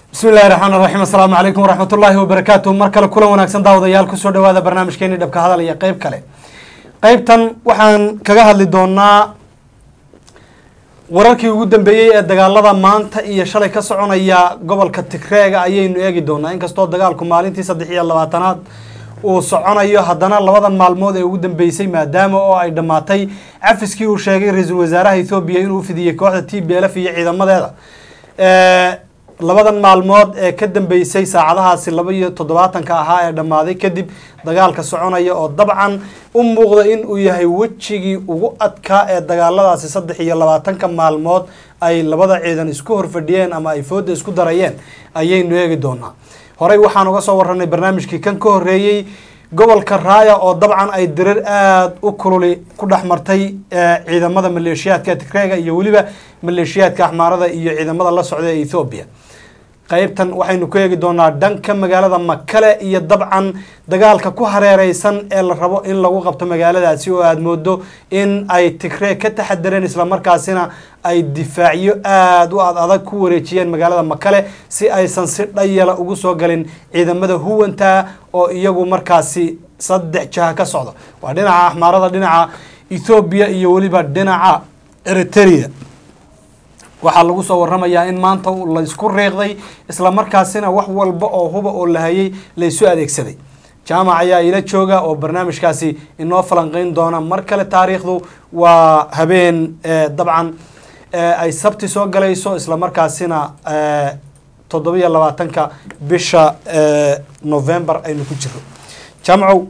bismi illahi raxmaan raxiim assalaamu calaykum waraxmat ullaahi wabarakaatu mar kale kulan wanaagsan daawadayaal kusoo dhawaada barnaamijkeeni dhabka hadal iyo qeyb kale qeybtan waxaan kaga hadli doonaa wararkii ugu dambeeyey ee dagaalada maanta iyo shalay ka soconaya gobolka tigreega ayaynu eegi doonaa inkastoo dagaalku maalintii saddex iyo labaatanaad uu soconayo haddana labadan maalmood ee ugu dambeysay maadaama oo ay dhammaatay cafiskii uu sheegay ra-iisul wasaaraha ethoobiya inuu fidiyey kooxda t b lf iyo ciidamadeeda labadan maalmood ee ka dambeysay saacadahaasi laba iyo toddobaatanka ahaa ee dhammaaday kadib dagaalka soconaya oo dabcan u muuqda in uu yahay wejigii ugu adkaa ee dagaaladaasi saddex iyo labaatanka maalmood ay labada ciidan isku horfadhiyeen ama ay fooda isku darayeen ayaynu eegi doonaa horey waxaan uga soo waranay barnaamijkii kan ka horeeyey gobolka raaya oo dabcan ay dirir aada u kululi ku dhex martay ciidamada maleeshiyaadka tigreega iyo weliba maleeshiyaadka axmaarada iyo ciidamada la socda ee ethoobiya qeybtan waxaynu ku eegi doonaa dhanka magaalada makale iyo dabcan dagaalka ku hareereysan ee la rabo in lagu qabto magaaladaasi oo aada moodo in ay tigree ka taxadareen islamarkaasina ay difaacyo aada u ad adag ku wareejiyeen magaalada makale si aysan si dhayala ugu soo galin ciidamada huwanta oo iyagu markaasi saddex jaha ka socda waa dhinaca axmaarada dhinaca ethoobiya iyo weliba dhinaca eritrea waxaa lagu soo waramayaa in maanta laysku riiqday islamarkaasina wax walba oo huba oo la hayay laysu adeegsaday jaamac ayaa ila jooga oo barnaamijkaasi inoo falanqeyn doona mar kale taariikhdu waa habeen dabcan ay sabti soo galayso islamarkaasina toddobiyo labaatanka bisha november aynu ku jiro jaamacow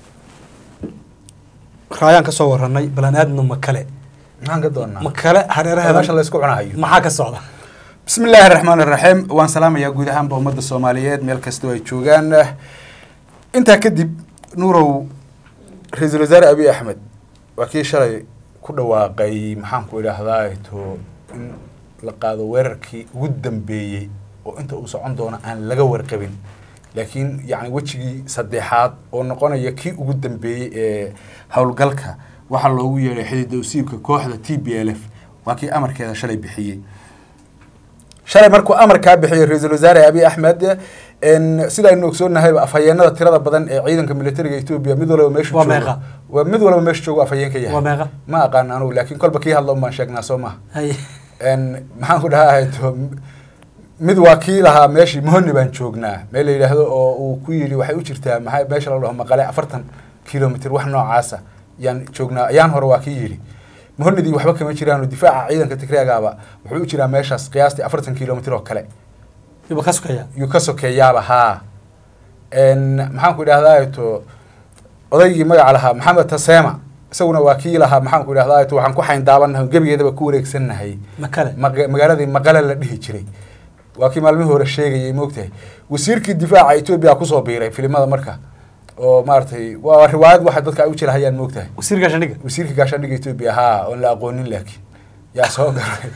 raayaan ka soo waranay balan aadno makale maxaan ka doonaa makale hareeraheeda meesha laysku cunahayo maxaa ka socda bismi illaahi raxmaan iraxiim waan salaamayaa guud ahaanba ummadda soomaaliyeed meel kastoo ay joogaan intaa kadib nuurow ra-iisul wasaare abiy axmed waa kii shalay ku dhawaaqay maxaan ku idhaahdaa to in la qaado weerarkii ugu dambeeyey oo inta uu socon doono aan laga warqabin laakiin yacni wejigii saddexaad oo noqonaya kii ugu dambeeyey ee howlgalka waxaa loogu yeedhay xidida usiibka kooxda t b l f waa kii amarkeeda shalay bixiyey shalay markuu amarkaa bixiyey ra-iisul wasaare abiy axmed sidaaynu ogsoonnahayba afhayeenada tirada badan ee ciidanka militariga etoobiya mid walba meeshu Waa joogo meeqa? waa mid walba meeshu joogo afhayeen ka Waa yahay meeqa? ma aqaan anugu laakiin kolba kii hadla un baan sheegnaa soo maha hay maxaan ku dhahaa to mid waa kii lahaa meeshii mohoni baan joognaa meel la yidhaahdo oo uu ku yidhi waxay u jirtaa maxaa meesha la dhaho maqale afartan kilomitr wax noocaasa yaan joognaa ayaan hore waa kii yidhi mohonidii waxba kama jiraan oo difaaca ciidanka tigreagaaba wuxuu u jiraa meeshaas qiyaastii afartan kilomitr oo kale yuba ka sukaya yuu ka sokeeyaaba haa maxaan ku idhahdaa to odaygii magaca lahaa maxamed tasema isaguna waa kii lahaa maxaan ku idhahdaa to waxaan ku xayn daabanahay gebigeedaba ku wareegsannahay makale maga- magaaladii maqale la dhihi jiray waa kii maalmihii hore sheegayay moogtahay wasiirkii difaaca etoobiya kusoo biiray filimada marka oo maaragtay waa riwaayad waxa dadka ay u jilahayaan moogtahay wasiir gaashaandhiga wasiirka gaashaandhiga etoobiya haa oon la aqoonin laakiin yaa soo galay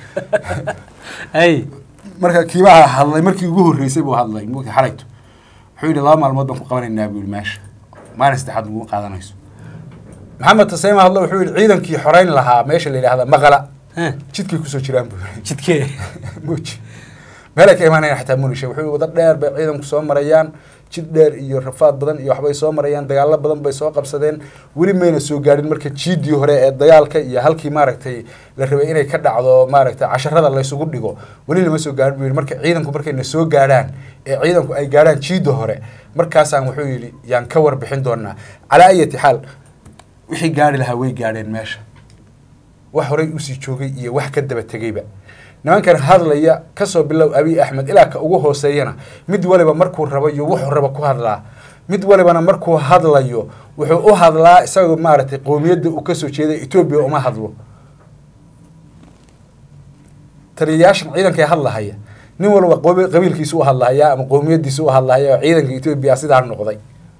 hay marka kiibaa hadlay markii ugu horreysay buu hadlay moogtahay xalayto wuxuu yidhi laba maalmood baan ku qabanaynaa buu yidhi meesha maalin saddexaad naguma qaadanayso maxamed taseema hadlo wuxuu yidhi ciidankii xoreyn lahaa meesha la yidhahda maqala Eh, jidkay kusoo jiraan buu yidhi jidkee muuji meelay ka imaanayaan xataa munisha wuxuu wada dheer bay ciidanku soo marayaan jid dheer iyo rafaad badan iyo waxbay soo marayaan dagaalo badan bay soo qabsadeen weli mayna soo gaadhin marka jiidii hore ee dagaalka iyo halkii maaragtay la rabay inay ka dhacdo maaragtay casharada laysugu dhigo weli lama soo gaadhin buu yidhi marka ciidanku markayna soo gaadhaan ee ciidanku ay gaadhaan jiida hore markaasaan wuxuu yidhi yaan ka warbixin doonaa calaa ayati xaal wixii gaari lahaa way gaadheen meesha wax horay usii joogay iyo wax ka daba tegeyba nimankan hadlaya kasoo bilow abiy axmed ilaa ka ugu hooseeyana mid waliba markuu rabo iyo wuxuu rabo ku hadlaa mid walibana markuu hadlayo wuxuu u hadlaa isagoo maaragtay qowmiyadda uu kasoo jeeday etoobiya uma hadlo taliyayaashan ciidanka hadlahaya nin walba qobi- qabiilkiisu u hadlahaya ama qowmiyadiisu u hadlahaya oo ciidanka etoobiya sidaa noqday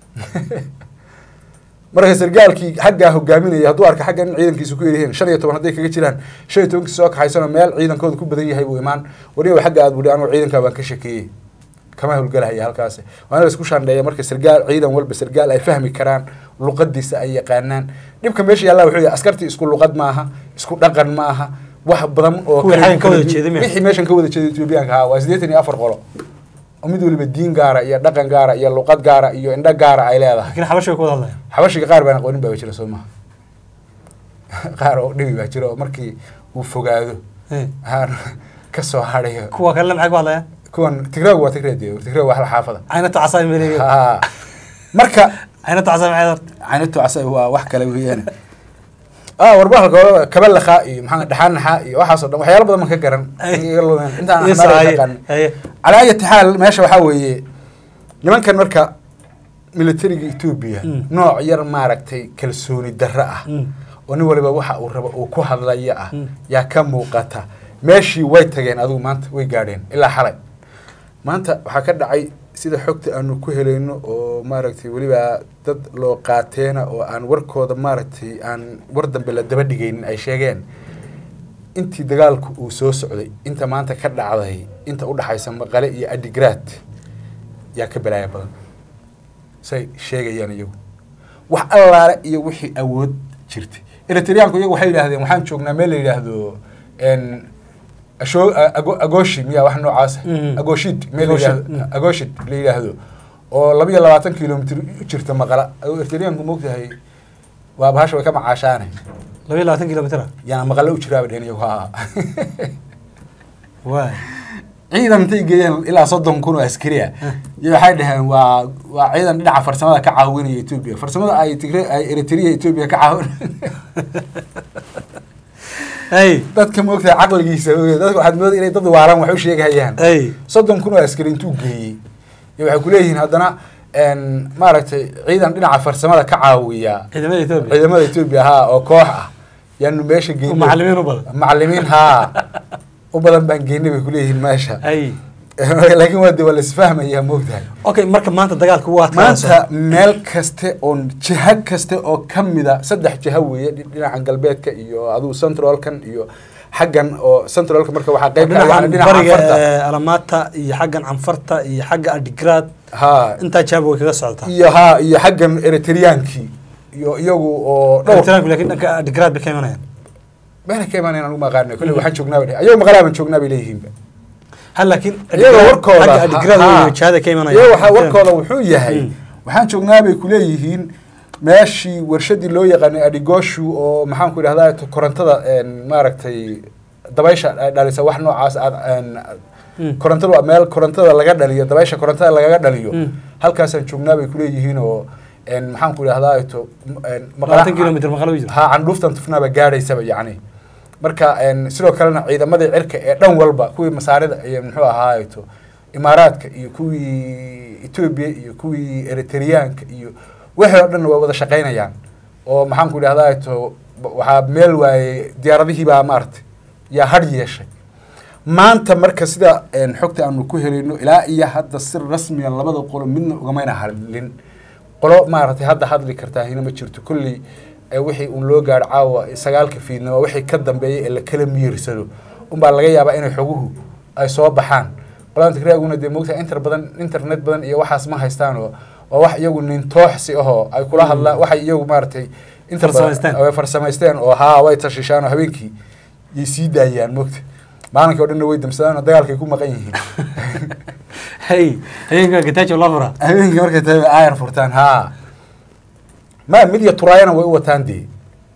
marka sargaalkii xaggaa hogaaminaya hadduu arka xagga in ciidankiisu ku yaryihiin shan iyo toban hadday kaga jiraan shan iyo tobankii soo kaxaysano meel ciidankooda ku badan yahay buu imaan wariba xagga aad buhi anugu ciidankaa baan ka shakeeyey kama howlgalahaya halkaasi waa in la isku shandheeya marka sargaal ciidan walba sargaal ay fahmi karaan luqadiisa ay yaqaanaan dhibka meesha yaalla wuxuu yahay askartii isku luqad ma aha isku dhaqan ma aha wax badan oo Kuwii kala- xaggan ka wada kala- jeeday miya? wixii meeshan ka wada jeeday etoobiyaanka ahaa waa siddeetan iyo afar qolo oo mid waliba diin gaara iyo dhaqan gaara iyo luqad gaara iyo indho gaara ay leedahay laakiin xabasha way ku wada hadlayaan xabashiga qaar baan aqoonin baa jira soo maha qaar oo dhibi baa jira oo markii uu fogaado Eh, aan ka soo hadhayo kuwa kalena maxay ku hadlayaan kuwan tigraagu waa tigreed tigraag waa hal xaafada caynatu casaay maleeyo Ha. marka caynatu casaay maxay horta caynatu casay waa wax kale weeyaan ah warbahalka kaba lakaa iyo maxaa dhaxaan naxaa iyo waxaasoo dhan waxyaalo badan man ka garan Ay. iga lumeen intaan Yes, axmaar haye, yaqaan haye. calaa ayati xaal meesha waxaa weeye nimankan marka militariga etoobiya Mm. nooc yar maaragtay kalsooni darro ah Mm. oo nin waliba waxa uu rabo uu ku hadlaya ah Mm. yaa ka muuqata meeshii way tageen adigu maanta way gaadheen ilaa xalay maanta waxaa ka dhacay sida xogta aanu ku helayno oo maaragtay weliba dad loo qaateena oo aan warkooda maaragtay aan war dambe la daba dhigaynin ay sheegeen intii dagaalku uu soo socday inta maanta ka dhacday inta udhaxaysa maqale iyo adigraad yaa ka balaaya badan say sheegayaan iyagu wax allaale iyo wixii awood jirtay eritriyaanku iyagu waxay yidhaahdeen waxaan joognaa meel la yidhaahdo n asho ago- agoshi miya wax noocaas Mhm. agoshid meel la Agoshid, yidhaahdo mm. agoshid la yidhaahdo oo laba iyo labaatan kilomitr u jirta maqala eritriyaanku moogtahay waa bahasha way ka macaashaane laba iyo labaatan kilomitr ah yaana maqale u jiraaba dhehen iyagu ha waay ciidan intay geeyeen ilaa soddon kun oo askari ah iyo waxay dhaheen waa waa ciidan dhinaca farsamada ka caawinaya etoobiya farsamada ay tigre ay eritrea etoobiya ka caawin ay dadka moogtahay caqligiisa oge dadka waxaad mooda inay dad waaran wax u sheegayaan ay soddon kun oo askari intuu geeyey iyo waxay kuleeyihiin haddana n maaragtay ciidan dhinaca farsamada ka caawiya ciidamada etoobiya ciidamada etoobiya haa oo koox ah yaanu meesha oo geynay macallimiin u badan macallimiin haa u badan baan geynay bay kuleeyihiin meesha ay laakiin waa de waa laisfahmayaa moogtahay okay marka maanta dagaalka waa maanta meel kaste oo jiha kaste oo kamida saddex jiha weeye dhi- dhinaca galbeedka iyo adigu centralkan iyo xaggan oo centralka marka waxaa qayb ka ah dhinacan dhinaca bariga afarta ee, alamaata iyo xaggan canfarta iyo xagga adigraad ha intaa jaaba way kaga socotaa iyo ha iyo xaggan eritriyaankii iyo iyagu oo dhowr Eritreanku laakiin dhanka adigraad bay ka imanayaan meela ka imaanayan anugu maqaana kolle waxaan joognaa bay ayago maqlaabaan joognaa bay leeyihiinba hal laakiin iyaga warkooda xagga adigraad ha- iyo jihada ka imanayaan iyaga waxaa warkooda wuxuu yahay Mm. waxaan joognaa bay kuleeyihiin meeshii warshadii loo yaqaanay adigoshu oo maxaan ku idhahdaa to- korontada een, maaragtay dabaysha ay dhalisa wax noocaas aad een, Mm. korontada waa meel korontada laga dhaliyo dabaysha korontada lagaga dhaliyo Mm. halkaasaan joognaa bay kuleeyihiin oo een, maxaan ku idhahdaa to een, maqla- labaatan kilomitr maqalo u jira ha candhuuftan tufnaaba gaadhaysaba yacni marka een, sidoo kalena ciidamadii cirka ee dhan walba kuwii masaarida iyo muxuu ahaayeto imaaraadka iyo kuwii etoobiya iyo kuwii eritriyaanka iyo wixii oo dhan waa wada shaqaynayaan oo maxaan ku idhahdaa to waxaa meel waaye diyaaradihii baa maaragtay yaa hadh yeeshay maanta marka sida een, xogta aanu ku helayno ilaa iyo hadda si rasmiya labada qolo midna ugamayna hadlin qolo maaragtay hadda hadli kartaa hina ma jirto kolley ee wixii uun loo gaadho caawa sagaalka fiidnimo wixii ka dambeeya ee la kala miirsado unbaa laga yaabaa inay xoguhu ay soo baxaan qolada tigraaguna dee moogtahay inter badan internet badan iyo waxaas ma haystaan oo waa wax iyagu nin tooxsi ahoo ay kula hadlaan waxay iyagu maaragtay inta Farsamaysteen. badan way farsamaysteen oo haa way tashishaan oo habeenkii yay sii daayaan moogta maalinkii o dhanna way damsadaan oo dagaalkay ku maqan yihiin hey habeenka gatajo loo furaa habeenkii markay tahay bay aayar furtaan haa ma mid iyo turaayana way u wataan dee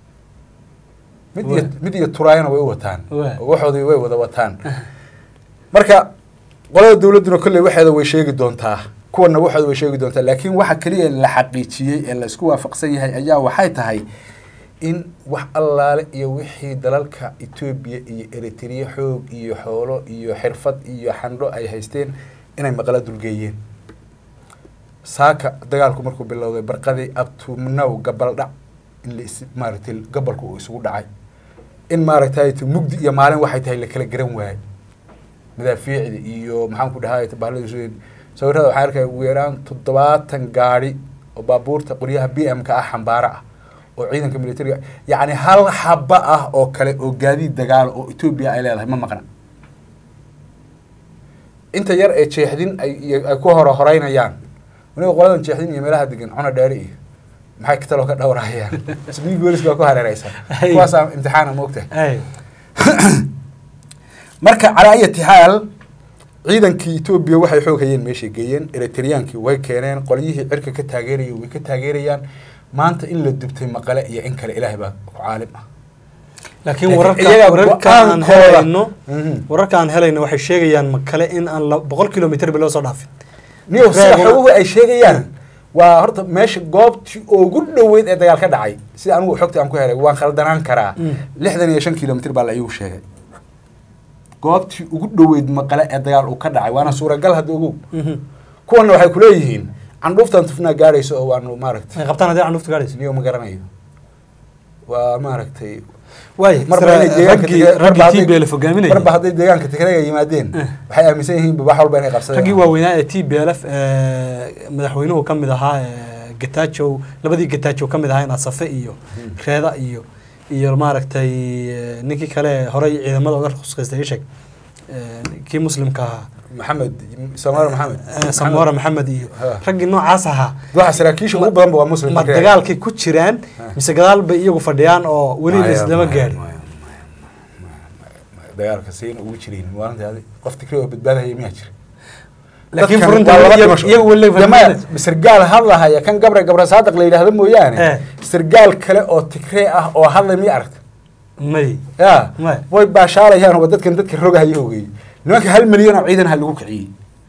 mid iyo Wa- mid iyo turaayana way u wataan Wa- oo waxoodii way wada wataan marka qolada dawladduna kolley waxeeda way sheegi doontaa kuwana waxooda way sheegi doontaa laakiin waxa keliya la xaqiijiyey ee la isku waafaqsan yahay ayaa waxay tahay in wax allaale iyo wixii dalalka etoobiya iyo eritrea xoog iyo xoolo iyo xirfad iyo xandho ay haysteen inay maqla dulgeeyeen saaka dagaalku markuu bilowday barqadii abtumnow gabaldhac in la is maaragtay gabalku uu isugu dhacay in maaragtay mugdi iyo maalin waxay tahay la kala garan waayey madaafiicda iyo maxaan ku dhahay bahlada sawirada waxaan arkaya ugu yaraan toddobaatan gaari oo baabuurta qoryaha b m ka ah xambaaro ah oo ciidanka militariga yacni hal xaba ah oo kale oo gaadiid dagaalo oo etoobiya ay leedahay ma maqna inta yar ee jeexdin ay iyo- ay ku horo horeynayaan waniga qoladan jeexdin iyo meelaha degan cuna dheeri iyo maxay kataloo ka dhowrahayaan isbiig boolis baa ku hareereysa Hey. kuwaasaa imtixaana moogtahay hey marka calaa ayati xaal ciidankii etoobiya waxay xoog hayeen meeshay geeyeen eritreyaankii way keeneen qolyihii cirka ka taageerayay way ka taageerayaan maanta in la dubtay maqale iyo in kale ilaahay baa ku caalim ah laakiin Laakiin wararka iyaga wararka aan go-aankooda- helayno Mhm. wararka aan helayno waxay sheegayaan makale in aan la- boqol kilomitr ba loo soo dhaafin niyo sida Reebuna- xoguhu ay sheegayaan waa horta meesha goobtii ugu dhoweyd ee dagaal ka dhacay sida anigu xogta aan ku helay waan khaldanaan karaa Mm. lixdan iyo shan kilomitr baa la iigu sheegay goobtii ugu dhoweyd maqale ee dagaal uu ka dhacay waana suuragal hadda ogow Mhm. kuwana waxay kuleeyihiin candhuuftan tufnaa gaarayso oo waanu maaragtay ay qabtaan haddii candhufta gaadhayso niyo ma garanayo waa maaragtay waay marba inay deegaanka raggii Tigray- marba raggii hadday- t b l hogaaminayay marba hadday deegaanka tigreega yimaadeen Eh. waxay aaminsan yihiin wax walba inay qabsadeen raggii waaweynaa ee t b l f madaxweynuhu ka mid ahaa ee gatajow labadii gatajow ka mid ahaa in asafe iyo reeda iyo iyo maaragtay eh, ninkii kale horey ciidamada uga ruskaystay isheg kii muslimka ahaa maxamed samaar maxamed eh, samora maxamed iyo Ha. raggii noocaas ahaa waxa saraakiisha ugu badan ba waa muslim ma Tigreega. dagaalkay ku jiraan mise gadaal bay iyagu fadhiyaan oo weli Maya, laislama maya, gaadhin maya, maya, maya. dagaalka sayna ugu jirin maalintaadi qof tigre oo badbaadahaya miyaa jira laakiin Dadkan furunta waa laba iyagu- dhimasho. iyagu weli Ya maya, sargaal hadlahaya kan gabre gabre saadiq la yidhaahdo mooyaane Eh. sargaal kale oo tigree ah oo hadlay miya aragta may ya Maya. way baashaalayaan waa dadkan dadka rogahaya ogey nimanka hal milyan oo ciidan ha lagu kiciyey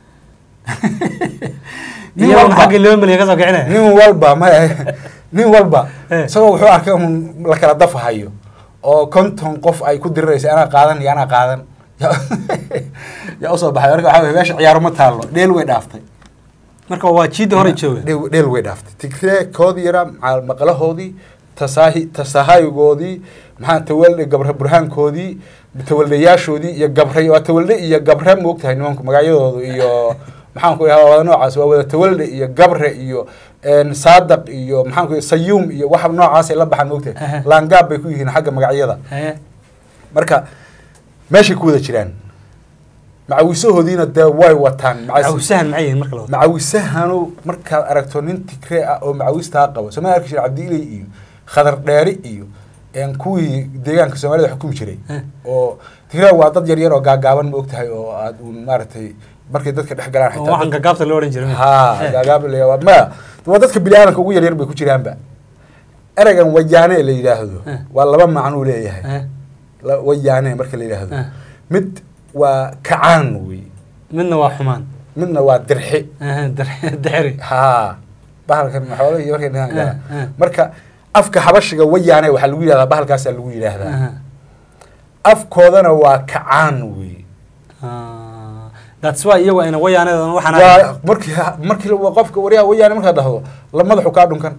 nin iyaguna walba xaggii laba milyan ka soo kicinaya nin walba maya nin walba Eh. isagoo wuxuu arkay un la kala dafahayo oo konton qof ay ku diriraysa anaa qaadan iyo anaa qaadan yaa- yaa usoo baxay marka waxaa weye meesha ciyaaro ma taallo dheel way dhaaftay marka waa jiidda hore jooga dheel dheel way dhaaftay tigree koodii yaraa macal maqlahoodii tasaahi tasahaygoodii maxaa tawalde gabre burhaankoodii tawaldayaashoodii iyo gabre waa tawalde iyo gabre moogtahay nimanku magacyadoodu iyo maxaan ku idhahdaa wada noocaas waa wada tawalde iyo gabre iyo een, saadaq iyo maxaan ku sayuum iyo waxa noocaasay la baxaan moogtahay Aha. laangaab bay ku yihiin xagga magacyada Eh, marka meeshay ku wada jiraan macawisahoodiina dee way wataan macawis- cawsahan maxay yihiin marka la wado macawisahanu markaad aragto nin tigree ah oo macawistaa qabo sooma arki jira cabdiiley iyo khadar dheeri iyo een kuwii deegaanka soomaalida xukumi jiray Eh. oo tigree waa dad yar yar oo gaagaaban ma ogtahay oo aad uun maaragtay markay dadka dhex galaan oo waxaan xitaa gagaabta loo odhan jiray ha Eh, gaagaab la waa maya waa dadka biniaadanka ugu yaryar bay ku jiraanba ereygan wayaane la yidhaahdo Eh. waa laba macnuu leeyahay eh, La- wayaane marka la yidhaahdo Eh. mid waa kacaan wey midna waa xumaan midna waa dirxi Eh, dar- dexri haa bahalkan xoolo iyo markay dhahaan Eh, eh. marka afka xabashiga wayaane waxaa lagu yidhahdaa bahalkaasaa lagu yidhaahdaa Aha. afkoodana waa kacaan wey Ah, that's why iyagu ayna wayaaneedan waxaan waa markii markii la- qofka waryaha wayaane markaad dhahdo la madaxu kaa dhunkan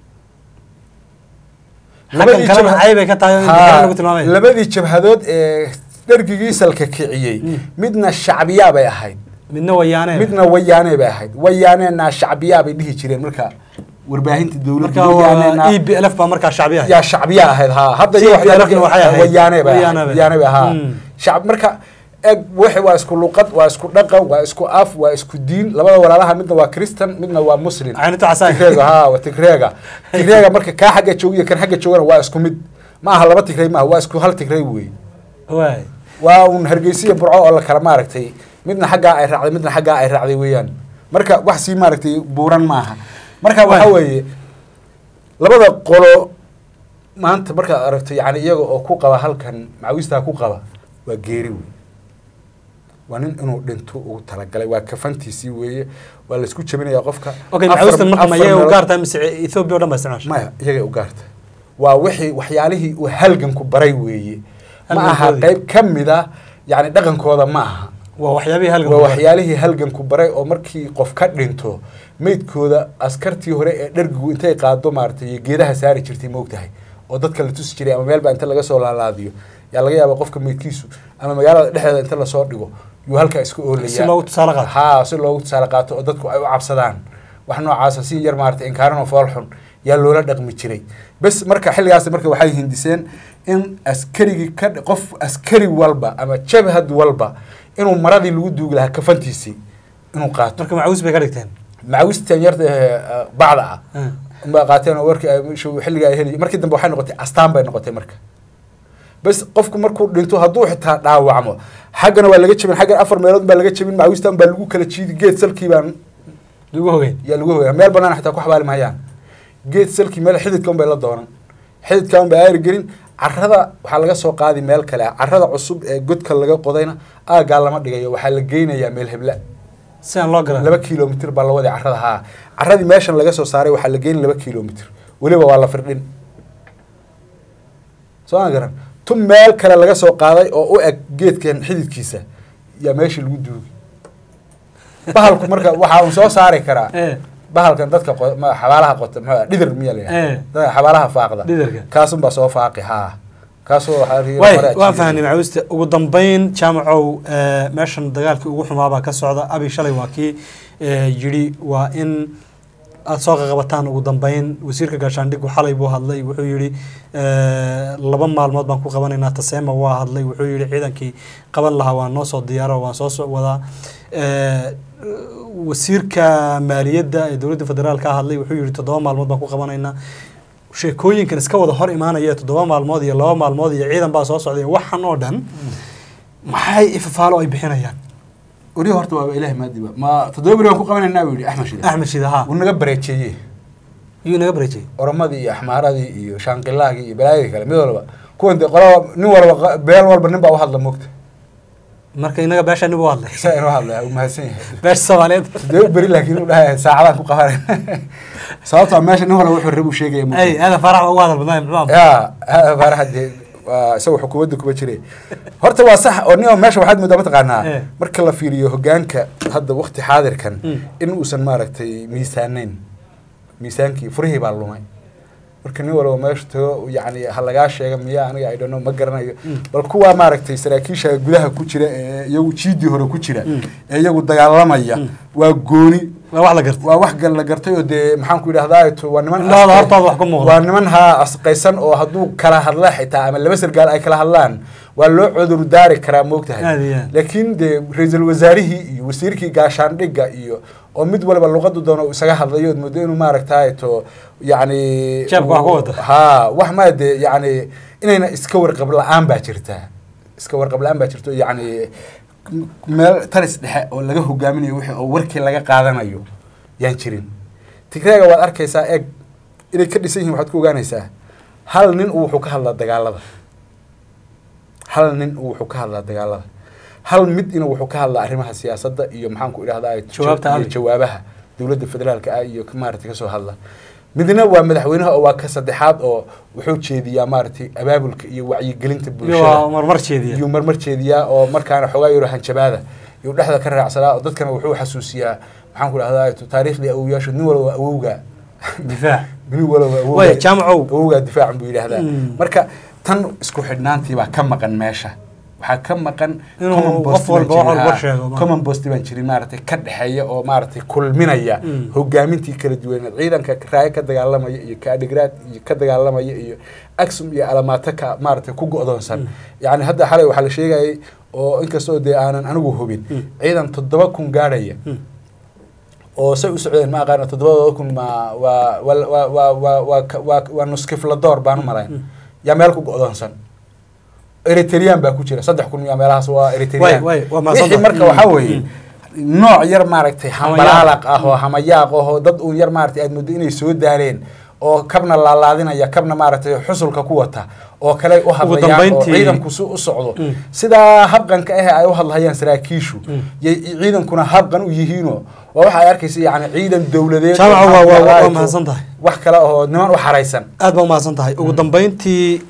xaggan kalena cay bay ka tahay oo in Haa, dexri lagu tilmaamay labadii jabhadood ee dhergigii salka kiciyey Mm. midna shacbiyaa bay ahayd midna wayaane midna wayaane bay ahayd wayaanena shacbiyaa bay dhihi jireen marka warbaahinta dowladda marka wayaanena waa e b l f baa markaa shacbi ah yaa shacbiya ahayd haa hadda TPLF iyo waxay na waxay ahayd. wayaane bay Wayaane ahayd bay. wayaane bay haa Mm. shacab marka eg wixii waa isku luqad waa isku dhaqan waa isku af waa isku diin labada walaalaha midna waa christian midna waa muslim Caynito casaan. tigreega haa waa tigreega tigreega marka kaa xagga jooga iyo kan xagga joogana waa isku mid ma aha laba tigrey maaha waa isku hal tigrey wey waay waa un hargeysiya burco oo la kala maaragtay midna xaggaa ay raacday midna xaggaa ay raacday weeyaan marka wax sii maaragtay buuran maaha marka waxa Waay. weeye labada qolo maanta markaad aragto yani iyaga oo ku qaba halkan macawistaa ku qaba waa geeri wey waa nin inuu dhinto ugu talagalay waa kafantiisii weeye waa laisku jebinaya qofka okay Afar- macawistan marka ma afar iyaga u meelood- gaar tahay mise ethiopia o dhan baa isticmaasha maya iyagay u gaarta waa wixii waxyaalihii uu halganku baray weeye ma aha Halgankoodii. qayb ka mid a yani dhaqankooda ma aha waa waxyaabihii halgan waa waxyaalihii halganku baray oo markii qof ka dhinto meydkooda askartii hore ee dhergigu intay qaado maaragtay iyo geedaha saari jirtay moogtahay oo dadka la tusi jiray ama meelba inta laga soo laalaadiyo yaa laga yaaba qofka meydkiisu ama magaalada dhexdeeda inta lasoo dhigo yuu halkaa iska oolaya Si loogu tusaale qaato. haa si loogu tusaale qaato oo dadku ay u cabsadaan wax noocaasa si yar maaragtay inkaaran oo fool xun yaa loola dhaqmi jiray bes marka xilligaas marka waxay hindiseen in askarigii ka qof askari walba ama jabhad walba inuu maradii lagu duugi lahaa kafantiisii inuu qaato marka macawis bay ka dhigteen macawistan yarta ee bacda ah Ah. unbaa qaateen oo warkii ay shu- xilliga ay heli markii dambe waxay noqotay astaan bay noqotay marka bes qofku markuu dhinto hadduu xitaa dhaawacmo xaggana waa laga jebin xaggan afar meelood baa laga jebin macawistan baa lagu kala jiidi geed salkii baan lagu hogeyn yaa lagu hogaa meel banaan xataa ku xabaali mahayaan geed salkii meel xididka unbay la doonan xididka unbay aari gelin carrada waxaa laga soo qaadi meel kale ah carrada cusub ee godka laga qodayna aagaa lama dhigayo waxaa la geynayaa meel hebla si aan loo garan laba kilomitr baa la waday carrada haa carradii meeshan laga soo saaray waxaa la geyn laba kilomitr weliba waa la firdhin soo ma garan tu meel kale laga soo qaaday oo u eg geedkan xididkiisa yaa meeshii lagu duugi bahalku marka waxaa un soo saari karaa Eh. bahalkan dadka qo- ma- xabaalaha qota muxuu dhidar miya la Eh. yidhaha dadka xabaalaha faaqda Dhidarka. kaasun baa soo faaqi haa kaasoo waxaa la yidhi way hore waan ajiibay. fahanay macawista ugu dambeyn jaamacow eh, meeshan dagaalkii ugu xumaabaa ka socda abi shalay waa kii eh, yidhi waa in aada soo qaqabataan ugu dambeyn wasiirka gaashaandhigu xalay buu hadlay wuxuu yidhi eh, laba maalmood baan ku qabanaynaa taseema waa hadlay wuxuu yidhi ciidankii qaban lahaa waan noo soo diyaaro waan soo so wadaa Eh, wasiirka maaliyadda ee dowladda federaalka hadlay wuxuu yidhi toddoba maalmood baan ku qabanaynaa sheekooyinkan iska wada hor imaanaya toddoba maalmood iyo laba maalmood iyo ciidan baa soo socday waxan oo dhan maxay ifafaalo ay bixinayaan weli horta waaba ilaah maadiba ma toddoba beri waan ku qabanaynaa buu yidhi axmed shide axmed shide haa wuu naga bareejeeyey yuu naga bareejiyey oromadii iyo axmaaradii iyo shaanqilaagii iyo balaayadii kale mid walba kuwan dee qolaba nin walba qa- beel walba nin baa u hadla moogta marka inaga beesha nin buu hadlay saa inuu hadlaya uu mahadsan yahay beesha soomaaliyeed toddoba beri laakiin uu dhahay saacadaan ku qabanay sababtoo meesha nin walba wuxuu rabu sheegaya moogta. ay aada farax ugu hadal badnay muxuu ahaa? ya ha- faaraxa dee waa isagoo xukuumadda kuma jire horta waa sax oo nin oo meesha waxaad moodaa mataqaanaa Eh. marka la fiiriyo hogaanka hadda wakti xaadirkan Mm. in uusan maaragtay miisaanayn miisaankii furihii baa lumay marka nin walba meesha tago yacni ha lagaa sheega miya aniga i don't know ma garanayo bal kuwaa maaragtay saraakiisha gudaha ku jira ee iyagu jiidii hore ku jira Mm. ee iyagu dagaalamaya waa gooni waa wax la gartay waa wax gal la gartay oo dee maxaan ku idhahdaa to waa niman Indhahooda asqay- hortooda wax ka muuqda. waa niman haa asqaysan oo hadduu kala hadla xitaa ama laba sargaal ay kala hadlaan waa loo cudur daari karaa moogtahay Aad iyo aad. laakiin dee ra-iisul wasaarihii iyo wasiirkii gaashaandhigga iyo oo mid waliba luqadu doono uu isaga hadlayo ood moodo inuu maaragtaay to yacni Jeebka wax ku wata. haa wax maa dee yacni inayna iska warqab la-aan baa jirtaa iska warqab la-aan baa jirto yacni m- meel taris dhexe oo laga hogaaminayo wixii oo warkii laga qaadanayo yaan jirin tigreega waad arkaysaa eeg inay ka dhisan yihiin waxaad ku ogaanaysaa hal nin uu wuxuu ka hadlaa dagaalada hal nin uu wuxuu ka hadlaa dagaalada hal mid ina wuxuu ka hadlaa arrimaha siyaasadda iyo maxaan ku idhahdaa Jawaabta iyo Abi. jawaabaha dowladda federaalka ah iyo maaragtay kasoo hadla midna waa madaxweynaha oo waa ka saddexaad oo wuxuu jeediyaa maaragtay abaabulka iyo wacyigelinta iyo waa bulshada marmar jeediya iyuu marmar jeediyaa oo markaana xoogaa yaro hanjabaada iyuu dhexda ka raacsanaa oo dadkana wuxuu xasuusiyaa maxaan ku dhahdaa taariikhdii awowyaashu nin walba awowga difaac nin walba awowga way jaamacow awowgaa difaacan buu yidhaahdaa Mm. marka tan isku xidhnaantii baa ka maqan meesha waxaa ka maqan Inuu common qof post baan walba wax jirin, walba haa. sheego, ma- common post baan jirin maaragtay ka dhexeeya oo maaragtay kulminaya Mm. hogaamintii kala duwaneed ciidanka raayo ka dagaalamaya iyo kaadhigraad iyo ka dagaalamaya iyo aksum iyo alamaato ka maaragtay ku go'doonsan yacni hadda xalay waxaa la sheegayay oo inkastoo dee aanan anigu hubin Mm. ciidan toddoba kun gaadhaya Mm. oo say u socdeen ma aqaano toddobadooda kun ma waa waa waa waa waa waa ka- waa waa nuskifladoor baan u malayn yaa meel ku go'doonsan eritrean baa ku jira saddex kun yaa meelahaas waa Way, eritrean way, waa mahadsan wixii tahay. marka Mm, waxaa weeye nooc yar maaragtay hambalaalaaq ah oo hamayaaq ahoo dad uun yar maaragtay aad muddo inay soo daareen oo kabna laalaadinaya kabna maaragtay xusulka ku wata oo kale u hadlayaan oo dambayntii- ciidanku si u socdo Mm. sidaa habqanka ah ay u hadlayaan saraakiishu Mm. yay ciidankuna habqan u yihiinoo waa waxa ay arkaysa yani ciidan dowladeed Jaamaca, oo waa- waa- waa maxaa mahadsan tahay. wax kale oo niman u xaraysan aad baa umahadsan tahay ugu dambeyntii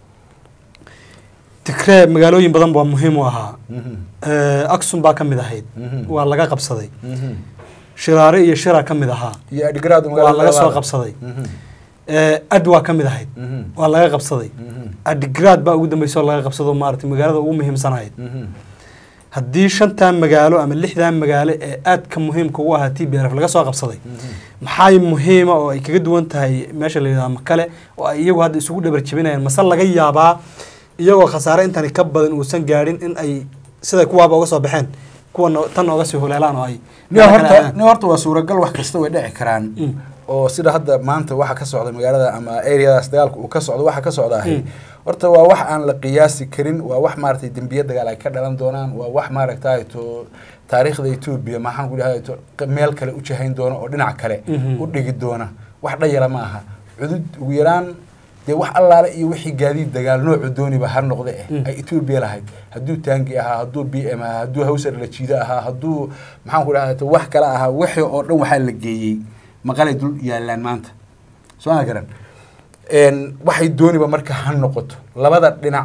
tigree magaalooyin badan baa muhiim u ahaa Eh, aksum baa ka mid ahayd Mhm. waa laga qabsaday shiraare iyo shira ka mid ahaa iyo adhigraad waa laga soo qabsaday Eh, ad waa ka mid ahayd waa laga qabsaday adigraad baa ugu dambeysay oo laga qabsado maaragtay magaalada ugu muhiimsanahayd haddii shantan magaalo ama lixdan magaalo ee aadka muhiimka u ahaa t b r f laga soo qabsaday maxay muhiima oo ay kaga duwan tahay meesha la yidhahdo makale oo ay iyagu hadda isugu dhabar jebinayaan mase laga yaabaa iyagoo khasaare intani ka badan uusan gaadhin in ay siday kuwaaba uga soo baxeen kuwa tan ooga sii huleelaan oo ay ni horta ni horta waa suuragal wax kasta way dhici karaan Mm. oo sida hadda maanta waxa ka socda magaalada ama areadaas dagaalka uu ka socdo waxa ka socda ahay Mm. horta waa wax aan la qiyaasi karin waa wax maaragtay dembiye dagaal ay ka dhalan doonaan waa wax maaragtay to taariikhda etoobiya maxaan ku dhahay to meel kale u jahayn doona oo dhinac kale Mhm. u dhigi doona wax dhayala ma aha cudud ugu yaraan dee wax allaale iyo wixii gaadiid dagaal noocu dooniba ha noqde eh Mm. ay etoobiya lahayd hadduu taangi ahaa hadduu b m ahaa hadduu hawsar la jiido ahaa hadduu maxaan ku dhahay to wax kale ahaa wixii oo dhan waxaa la geeyey maqalay dul yaalaan maanta soo ma garan Een, waxay dooniba marka ha noqoto labada dhinac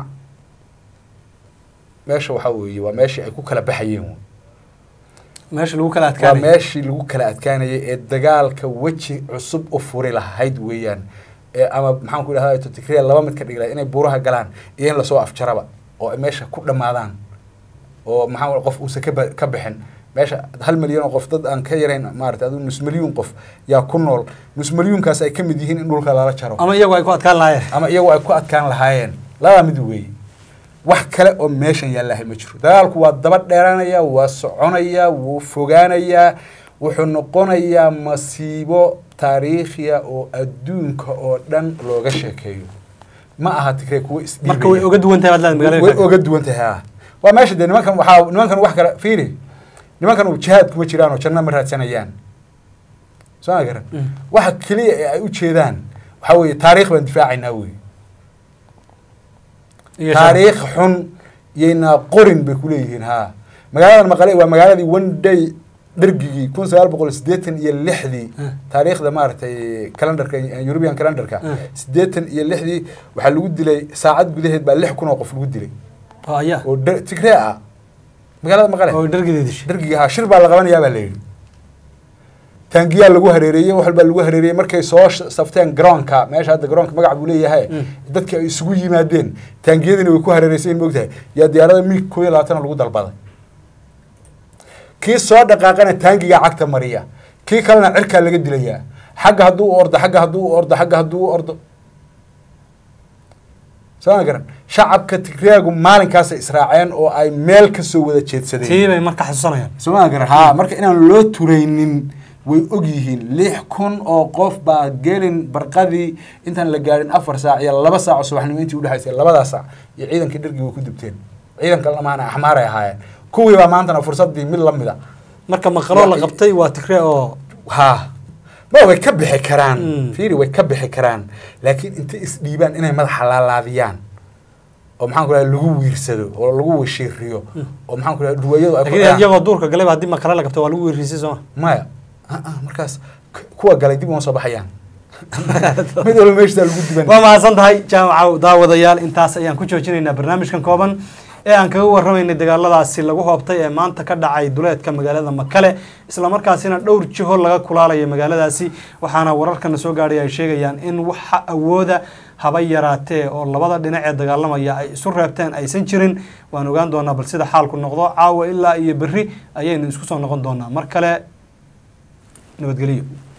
meesha waxaa weeye waa meeshii ay ku kala baxayeen wey. meesha lagu kala waa adkaanay meeshii lagu kala adkaanayay ee dagaalka weji cusub u furi lahayd weeyaan ee ama maxaan ku idhahdaa to tigreya laba mid ka dhigi lahayd inay buuraha galaan iyo in lasoo afjaraba oo ay meesha ku dhammaadaan oo maxaa qof uusan ka ba- ka bixin meesha hal milyan oo qof dad aan ka yarayn maarata aduu nus milyuun qof yaa ku nool nus milyuunkaas ay ka mid yihiin in dhulka lala jaro ama iyagu ay ku adkaan lahaayeen ama iyagu ay ku adkaan lahaayeen labadaa mid weeye wax kale oo meeshan yaallahay ma jiro dagaalku waa daba dheeranaya waa soconaya wuu fogaanayaa wuxuu noqonayaa masiibo taariikhiya oo adduunka oo dhan looga sheekeeyo ma aha tigree kuwa isdhiibaya marka way oga duwan tahay baad leedahay way magaalada oga duwan tahay ha waa meesha dee nimankan waxaa nimankan wax kale fiiri nimankan uu jihaad kuma jiraan oo janno ma raadsanayaan soo ma garan Mm. waxa keliya ee ay u jeedaan waxaa weeye taariikh baan difaacaynaa wey iyo taariikh xun yaynaa qorin bay kuleeyihiin ha magaaladan maqale waa magaaladii one day dhergigii kun sagaal boqol siddeetan iyo lixdii Mm. taariikhda maaragtay calendarka european calendarka Mm. siddeetan iyo lixdii waxaa lagu dilay saacad gudaheed baa lix kun oo qof lagu dilay oo ayaa oo dher- tigree ah magaalada maqale oo dhargeeda dishay dhergiga ha shir baa la qabanayaa baa la yidhi taangiyaa lagu hareereeyey wax walbaa lagu hareereeyey markay soo sh- safteen garoonka meesha hadda garoonka magac buu leeyahay Mm. dadki ay isugu yimaadeen taangiyadiina way ku hareereysayeen moogtahay yaa diyaarada miig koo iyo labaatana lagu dalbaday kii soo dhaqaaqana taangigaa cagta mariya kii kalena cirkaa laga dilayaa xagga hadduu u ordo xagga hadduu u ordo xagga hadduu u ordo soo ma garan shacabka tigreagu maalinkaasay israaceen oo ay meel kasoo wada jeedsadeen tii bay marka xasuusanayaan somaa garan haa marka inaan loo turaynin way og yihiin lix kun oo qof baa gelin barqadii intaan la gaadhin afar saac iyo laba saac oo subaxnimo intii udhexaysay labadaa saac iyo ciidankii dhargii way ku dubteen ciidanka lamaana axmaaray ahaayeen kuwii baa maantana fursadii mid lamida marka maqaloo la qabtay waa tigree oo haa ma way ka bixi karaan Mm. fiiri way ka bixi karaan laakiin intay isdhiibaan inay madaxa laalaadiyaan oo maxaan ku dhahay lagu wiirsado oo lagu washiiriyo oo maxaan ku dhahay ruwayadu ay ku laakiin dhacaan. iyagoo duurka galayba haddii maqale la qabtay waa lagu weerrisay sooma maya ah, ah, markaas k- kuwa galay dib uma soo baxayaan mid walba meeshaa lagu diban waa mahadsan tahay jaamaca daawadayaal intaas ayaan ku joojinaynaa barnaamijkan kooban ee aan kaga warramaynay dagaaladaasi lagu hoobtay ee maanta ka dhacay duleedka magaalada makale islamarkaasina dhowr jiho laga kulaalayo magaaladaasi waxaana wararkana soo gaadhay ay sheegayaan in waxa awooda haba yaraatee oo labada dhinac ee dagaalamaya ay isu reebteen aysan jirin waan ogaan doonaa bal sida xaalku noqdo caawa ilaa iyo berri ayaynu isku soo noqon doonaa mar kale nabadgelyo